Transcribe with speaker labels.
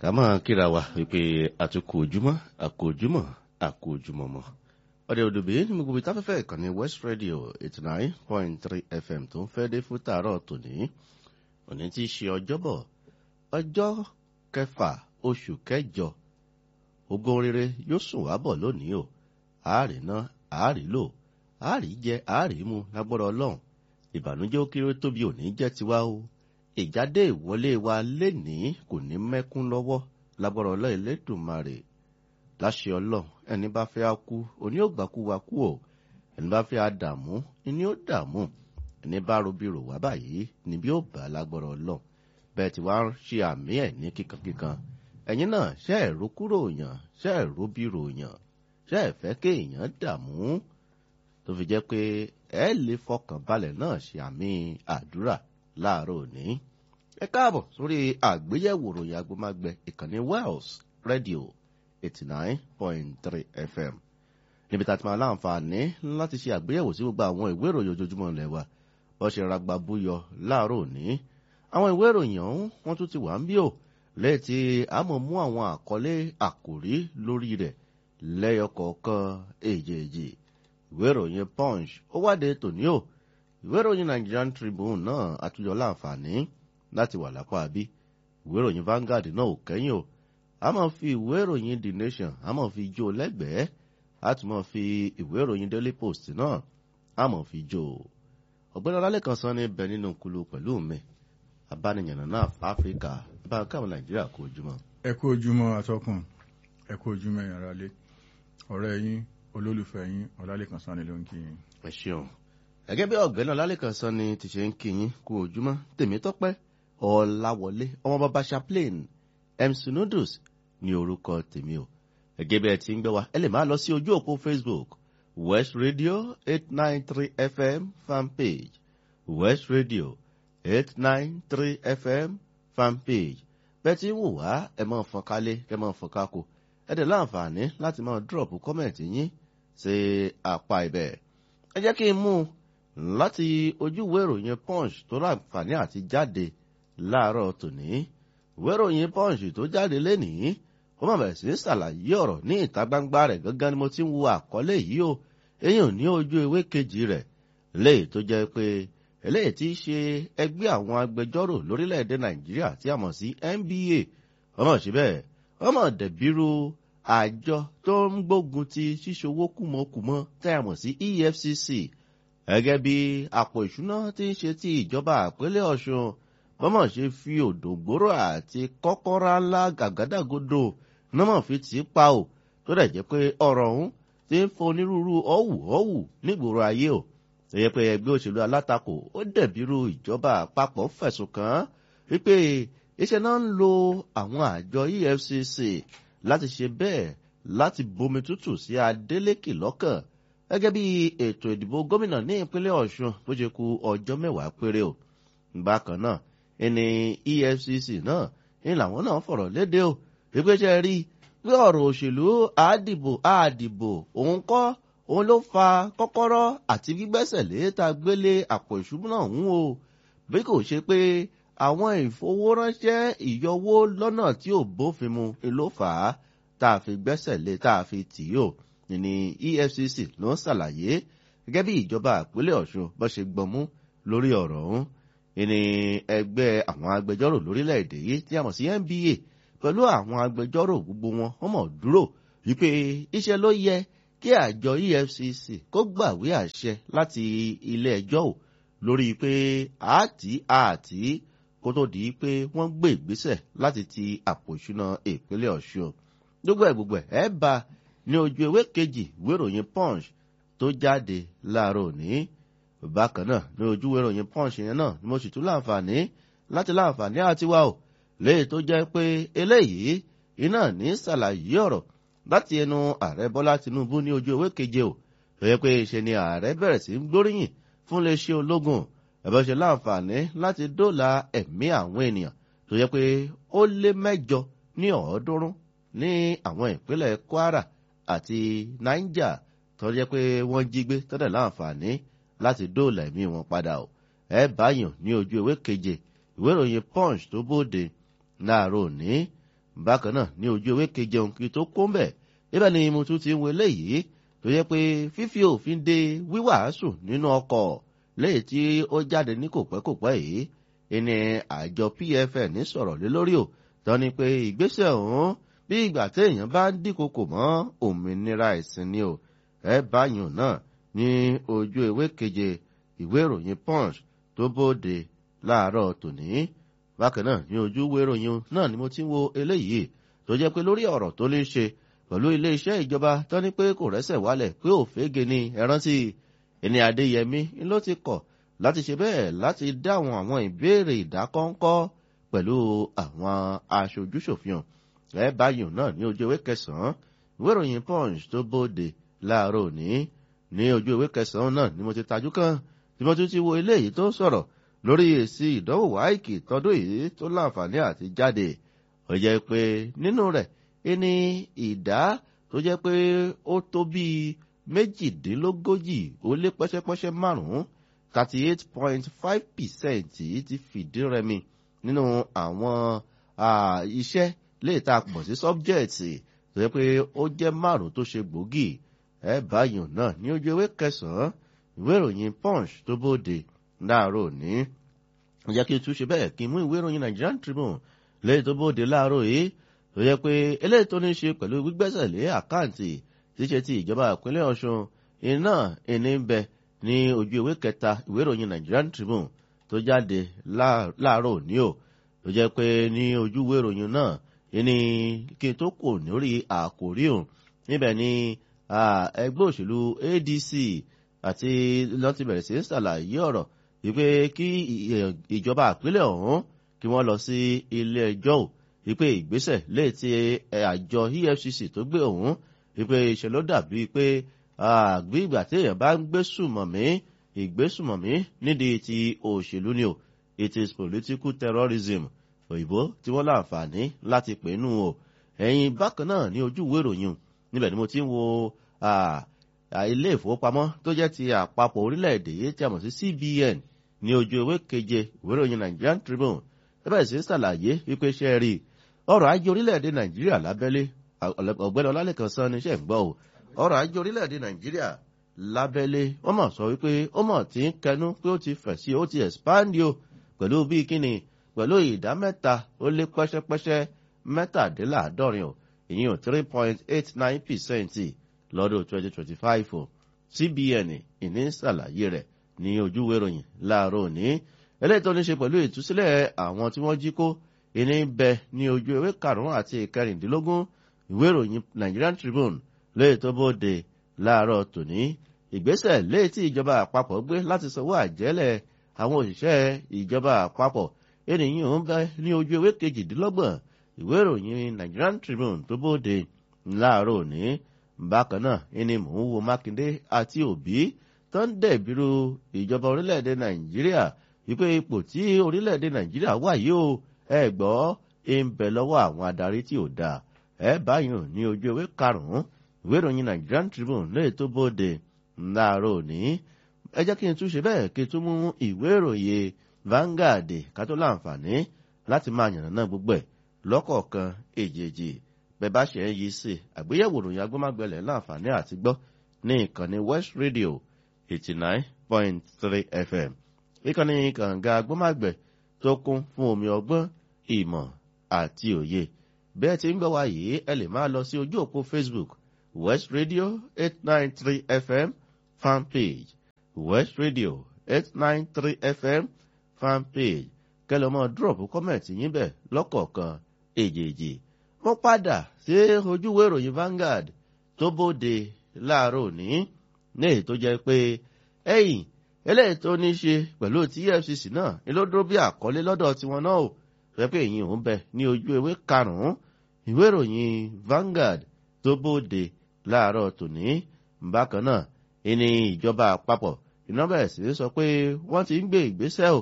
Speaker 1: ká máa kíra wa wípé àtúkò ojúmọ́ àkó ojúmọ́ àkó ojúmọ́ mọ́ ọdẹ òdòbí ní gbogbo ibi táfẹ́fẹ́ ìkànnì west radio eighty nine point three fm tó ń fẹ́ dé fún tààrọ̀ tòní òní tí í ṣe ọjọ́bọ̀ ọjọ́ kẹfà oṣù kẹjọ ogun rere yóò sùn wá bọ̀ lónìí o àárẹ̀ náà àárẹ̀ lò àárẹ̀ jẹ àárẹ̀ mu lágbọ́dọ̀ ọlọ́run ìbànújẹ́ ó kéré tóbi òní jẹ́ tiwa o ìjáde ìwọlé wa lénìí kò ní mẹ́kún lọ́wọ́ lágbọ́dọ̀ ọlọ́run Elédùmarè láṣẹ ọlọ́run ẹni bá fẹ́ á kú òní ò gbàkú wa kú o ẹni bá fẹ́ á dààmú ẹni ó dààmú ẹni bá robiro wá báyìí níbi ó bá lágbọ́dọ̀ ọlọ́run bẹ́ẹ̀ tí wàá ṣe àmì ẹ̀ ní kíkankíkan ẹ̀yin náà ṣe ẹ̀rú kúrò yàn ṣe ẹ̀rú bírò yàn ṣe ẹ̀fẹ́ kéèyàn dààmú tó fi jẹ́ pé ẹ lè fọkàn balẹ̀ náà ṣe àmì àdúrà láàárọ̀ òní. ẹ káàbọ̀ sórí àgbéyẹ̀wò ròyìn agbómágbẹ ìkànnì Wells Radio eighty nine point three FM níbi tá a ti máa láǹfààní láti ṣe àgbéyẹ̀wò sí gbogbo àwọn ìwé ìròyìn ojoojúmọ́ ilẹ̀ wa bó ṣe ragba búyọ láàárọ̀ òní. àwọn ìwé ìròyìn ọ̀hún wọ́n tún ti wà ń bí o lẹ́yìn tí a mọ̀ mú àwọn àkọlé àkòrí lórí rẹ̀ lẹ́yọkọ̀ọ̀kan èjèèjì ìwé ìròyìn punch ó wáde tòní o ìwé ìròyìn Nigerian Tribune náà àtúnyọ láǹfààní láti wà lápá bí ìwé ìròyìn Vanguard náà ò kẹ́yìn o a máa fi ìwé ìròyìn The Nation a máa fi jó lẹ́gbẹ̀ẹ́ a tún máa fi ìwé ìròyìn Daily Post náà a máa fi jó ọ̀gbẹ́ni ọlálẹ́kan sọ ní bẹ nínú kulu pẹ̀lú mi abániyànnà náà Áfíríkà bá káwọn Nàìjíríà kó ojúmọ́.
Speaker 2: ẹ kú ojúmọ́ atọ́kùn ẹ kú ojúmọ́ ẹ̀yin aráalé ọ̀rẹ́ yín olólùfẹ́ yín ọlálẹ́kan sọ ni ló ń kí yín.
Speaker 1: ẹ ṣeun gẹ́gẹ́ bí ọ̀gbẹ́ni ọlálẹ́kan sọ ni ti ṣe ń kí yín kú ojúmọ́ tèmítọ́pẹ́ ọláwọlé ọmọ bàbá chaplain mc noodles ní orúkọ tèmi o gẹ́gẹ́ bí ẹ ti ń gbẹ́ wa ẹ lè máa lọ sí ojú òpó facebook west radio eight nine three fm fanpage west radio eight nine three fm fanpage bẹ́ẹ̀ tí ń wò wá ẹ máa fọ́n kálé kẹ́ máa fọ́n kákò ẹ dẹ̀ láǹfààní láti máa drop kọ́mẹ̀ntì yín sí apá ibẹ̀ ẹ jẹ́ kí n mú un láti ojúwé ìròyìn punch tó láǹfààní àti jáde láàárọ̀ tòní ìwé ìròyìn punch tó jáde lénìí ó má bẹ̀rẹ̀ sí ṣàlàyé ọ̀rọ̀ ní ìta gbangba rẹ̀ gángan ni mo ti ń wo àkọlé yìí o eyín ò ní ojú ewé kejì rẹ̀ léyìí tó jẹ́ pé eléyìí tí í ṣe ẹgbẹ́ àwọn agbẹjọ́rò lórílẹ̀‐èdè nàìjíríà tí a mọ̀ sí NBA ọmọ síbẹ̀ ọmọ dẹ̀bírú àjọ tó ń gbógun ti ṣíṣowó kùmọ̀kùmọ̀ tí a mọ̀ sí EFCC gẹ́gẹ́ bí àpò ìṣúná tí ń ṣe ti ìjọba àpẹẹlẹ ọ̀ṣun bọ́mọ̀ ṣe fi òdògbóró àti kọ́kọ́rá ńlá gàgádàgodo nọ́mọ̀ fi tì í pa ò tó dẹ̀ jẹ́ pé ọ̀rọ̀ ọ̀hún ti ń fọ onírúurú ọ̀wù ọ̀wù nígboro ayé o ẹ̀yẹ pé ẹgbẹ́ òṣèlú alátakò ó dẹ̀bírú ìjọba àpapọ̀ fẹ̀sùn kàn án wípé iṣẹ́ náà ń lo àwọn àjọ EFCC láti ṣe bẹ́ẹ̀ láti bomi tútù sí Adélékè lọ́kàn gẹ́gẹ́ bí ètò ìdìbò gómìnà ní ìpínlẹ̀ Ọ̀ṣun bó ṣe kù ọjọ́ mẹ́wàá péré o bákan náà ẹni EFCC náà ní làwọn náà fọ̀rọ̀ léde o ìgbésẹ̀ rí pé ọ̀rọ̀ òṣèlú àdìbò àdìbò òun kọ́ òun ló fa kọ́kọ́rọ́ àti gbígbẹ́sẹ̀ lé tá a gbélé àpò ìṣúná ọ̀hún o bí kò ṣe pé àwọn ìfowóránṣẹ́ ìyọwó lọ́nà tí ò bófin mu ló fà á tá a fi gbẹ́sẹ̀ lé tá a fi tì í o ní EFCC ló ń ṣàlàyé gẹ́gẹ́ bí ìjọba ìpínlẹ̀ Ọ̀ṣun bó ṣe gbọmú lórí ọ̀rọ̀ ọ̀hún ní ẹgbẹ́ àwọn agbẹjọ́rò lórílẹ̀‐èdè yìí tí a mọ̀ sí NBA pẹ̀lú àwọn agbẹjọ́rò gbogbo wọn wọ́n mọ̀ dúró wípé iṣẹ́ ló yẹ kí àjọ EFCC kó gbàwé àṣẹ láti ilé ẹjọ́ ò lórí pé àti àti kó tó di pé wọ́n gbé ìgbésẹ̀ láti ti àpò ìṣúná ìpínlẹ̀ Ọ̀ṣun gbogbo ẹ̀ gbogbo ẹ̀ bá ní ojú ewé kejì ìwé ìròyìn Punch tó jáde láàárọ̀ òní bákan náà ní ojú ìwé ìròyìn Punch yẹn náà ni mo sì tún láǹfààní láti láǹfààní àti wá o léyìí tó jẹ́ pé eléyìí iná ní ṣàlàyé ọ̀rọ̀ láti ẹnu ààrẹ Bọ́lá Tinubu ní ojú ewé keje o tó yẹ pé ṣe ni ààrẹ bẹ̀rẹ̀ sí gbóríyìn fún iléeṣẹ́ ológun ẹ̀bẹ̀ ṣe láǹfààní láti dóòlà ẹ̀mí àwọn ènìyàn tó yẹ pé ó lé mẹ́jọ ní ọ̀ọ́dúnrún ní àwọn ìpínlẹ̀ Kwara àti Niger tó yẹ pé wọ́n jí gbé tọ́lẹ̀ láǹfààní láti dóòlà ẹ̀mí wọn padà o ẹ báyàn ní ojú ewé keje ìwé ìròyìn Punch tó bóde láàárọ̀ òní bákan náà ní ojú ewé keje òǹkì tó kó ń bẹ̀ níbẹ̀ ni mo tún ti ń wo eléyìí tó yẹ pé fífi òfin de wíwàásù nínú ọkọ̀ léyìí tí ó jáde ní kòpẹ́kòpẹ́ yìí ìní àjọ pfn sọ̀rọ̀ lé lórí o tán ni pé ìgbésẹ̀ ọ̀hún bí ìgbà téèyàn bá ń dínkokò mọ́ òmìnira ẹ̀sìn ni o ẹ báyìí náà ní ojú ewé keje ìwé ìròyìn punch tó bóde láàárọ̀ tòní bákan náà ní ojú ìwé ìròyìn náà ni mo ti ń wo eléyìí tó jẹ́ pé lórí ọ̀rọ̀ tó lè ṣe pẹ̀lú iléeṣẹ́ ìjọba tán ní pé kò rẹ́sẹ̀ wálẹ̀ pé òfégè ni ẹ̀rántí ẹni adéyẹmí ló ti kọ̀ láti ṣe bẹ́ẹ̀ láti dáhùn àwọn ìbéèrè ìdákọ́ńkọ́ pẹ̀lú àwọn aṣojúṣòfin ẹ báyìí náà ní ojú ewé kẹsàn-án ìwé ìròyìn punch tó bóde láàárọ̀ òní ní ojú ewé kẹsàn-án náà ni mo ti tajú kan tí mo tún ti wo eléyìí tó sọ̀rọ̀ lórí èsì ìdánwò wáìkì tọdún yìí tó láǹfààní àti jáde ó jẹ́ pé nínú rẹ̀ ẹni ìdá tó jẹ́ pé ó tó bíi méjìdínlógójì ó lé pẹ́ṣẹ́pẹ́ṣẹ́ márùn-ún thirty eight point five percent ti fìdí rẹmi nínú àwọn iṣẹ́ lè ta pọ̀ sí sọ́bjẹ̀tì tó yẹ pé ó jẹ́ márùn-ún tó ṣe gbòógì ẹ báyìí náà ní ojú ewé kẹsàn-án ìwé ìròyìn punch tó bóde láàárọ̀ òní ó jẹ́ kí n tún ṣe bẹ́ẹ̀ kí n mú ìwé ìròyìn nigerian tribune lẹ́yìn tó bóde láàárọ̀ yìí tó yẹ pé eléyìí tó ní ṣe pẹ̀lú gbígbẹ́sẹ̀ lé àkáǹtì ṣíṣe ti ìjọba ìpínlẹ̀ ọ̀ṣun iná ìní ń bẹ ní ojú ìwé kẹta ìwé ìròyìn nigerian tribune tó jáde láàárọ̀ òní o tó jẹ́ pé ní ojú ìwé ìròyìn náà ìní kí n tó kò lórí àkòrí òun níbẹ̀ ni ẹgbẹ́ òṣèlú adc àti lọ́ti bẹ̀rẹ̀ sí ṣàlàyé ọ̀rọ̀ wípé kí ìjọba ìpínlẹ̀ ọ̀hún kí wọ́n lọ sí ilé ẹjọ́ ò wípé ìgbésẹ̀ léè ti àjọ efcc tó gbé ọ̀hún wípé ìṣe ló dàbí pé àgbé ìgbà tí èèyàn bá ń gbé sùmọ̀mí ìgbésùmọ̀mí nídìí ti òṣèlú ni o it is political terrorism òyìnbó tí wọ́n láǹfààní láti pè nù o ẹ̀yìn bákan náà ní ojú ìwé ìròyìn níbẹ̀ ni mo ti ń wo ilé ìfowópamọ́ tó jẹ́ ti àpapọ̀ orílẹ̀-èdè yìí tí a mọ̀ sí cbn ní ojú ewé keje ìwé ìròyìn nigerian tribune ẹbẹ̀ sí ṣàlàyé wípé ṣe rí ọrọ̀ ajé orílẹ̀-èdè nàìjíríà lábẹ́lé ọ̀gbẹ́ni ọlálẹ́kan sọ ní iṣẹ́ ń gbọ́ o ọrọ̀ ajé orílẹ̀-èdè nàìjíríà lábẹ́lé wọ́n mọ̀ sọ wípé ó mọ̀ tí ń kẹnu pé ó ti fẹ̀ sí ó ti expand o pẹ̀lú bíi kíni pẹ̀lú ìdá mẹ́ta ó lé pẹ́ṣẹ́pẹ́ṣẹ́ mẹ́tàdínláàádọ́rin o ìyẹn ò three point eight nine percent lọ́dún twenty twenty five o cbn ìní ṣàlàyé rẹ̀ ní ojúwé ròyìn láàárọ̀ òní eléyìí tó ní ṣe pẹ̀lú ìtúsílẹ̀ àwọn tí wọ́n jí kó ìní bẹ ní ojú ewé karùn-ún àti ìkẹrìndínlógún ìwé ìròyìn nigerian tribune léyìí tó bóde láàárọ̀ tòní ìgbésẹ̀ léyìí tí ìjọba àpapọ̀ gbé láti sanwó àjẹ́lẹ̀ àwọn òṣìṣẹ́ ìjọba àpapọ̀ ènìyàn ń bẹ ní ojú ewé kejìdínlọ́gbọ̀n ìwé ìròyìn nigerian tribune tó bóde láàárọ̀ òní bákan náà ẹni mò ń wo mákindé àti òbí tó ń dẹ̀bírú ìjọba orílẹ̀-èdè nàìjíríà wípé ipò tí orílẹ̀-èdè nàìjíríà wà yìí ó ẹ gbọ́ ń bẹ lọ́wọ́ àwọn adarí tí ò dáa ẹ báyìí ní ojú ewé karùn-ún ìwé ìròyìn nigerian tribune lè tó bóde láàárọ̀ òní ẹ jẹ́ kí n tún ṣe bẹ́ẹ̀ kí n tún mú ìwé ìròyìn Vanguard ká tó láǹfààní láti máa yànnà náà gbogbo ẹ̀ lọ́kọ̀ọ̀kan èjèèjì bẹ́ẹ̀ bá ṣe ń yí sí àgbéyẹ̀wò ìròyìn agbómágbẹ̀lẹ̀ láǹfààní àti gbọ́ ní ìkànnì West Radio eighty nine point three FM ìkànnì kànga agbómágbẹ̀ tó kún fún omi ọgbọ́n ìmọ̀ àti òye bẹ́ẹ̀ tí ń gbọ́ wa yìí ẹ lè máa lọ sí ojú òpó Facebook West Radio eight nine three FM fan page West Radio eight nine three FM fan page kẹlẹ́ mọ́ drop comment yín bẹ̀ lọ́kọ̀ọ̀kan èjèèjì mo padà sí ojúwé ìròyìn Vanguard tó bóde láàárọ̀ òní ní èyí tó jẹ́ pé ẹ̀yìn eléyìí tó ní ṣe pẹ̀lú ti EFCC náà ni ló dúró bí àkọlé lọ́dọ̀ tiwọn náà ò rẹ́ pé èyí òun bẹ ní ojú ewé karùn-ún ìwé ìròyìn Vanguard tó bóde láàárọ̀ tòní bákan náà ìní ìjọba àpapọ̀ iná bẹ̀rẹ̀ sí sọ pé wọ́n ti ń gbé ìgbésẹ̀ ò